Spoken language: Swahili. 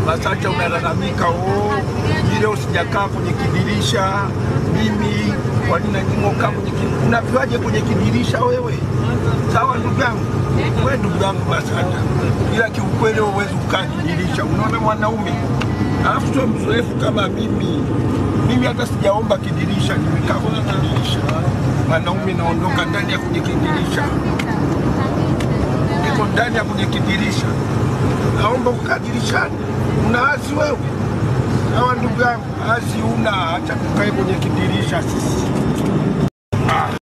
Masanja unalalamika, oh, ile usijakaa kwenye kidirisha. Mimi kwa nini nanyimokaa kwenye kidirisha? Unaviwaje kwenye kidirisha wewe? Sawa ndugu yangu, wewe ndugu yangu Masanja, ila kiukweli wewe huwezi kukaa kidirisha. Unaona mwanaume alafu sio mzoefu kama mimi. Mimi hata sijaomba kidirisha, nimekaa kwenye kidirisha. Mwanaume naondoka ndani ya kwenye kidirisha, niko ndani ya kwenye kidirisha, naomba kukaa dirishani. Una asi wewe? Sawa ndugu yangu, asi una, acha tukae kwenye kidirisha sisi.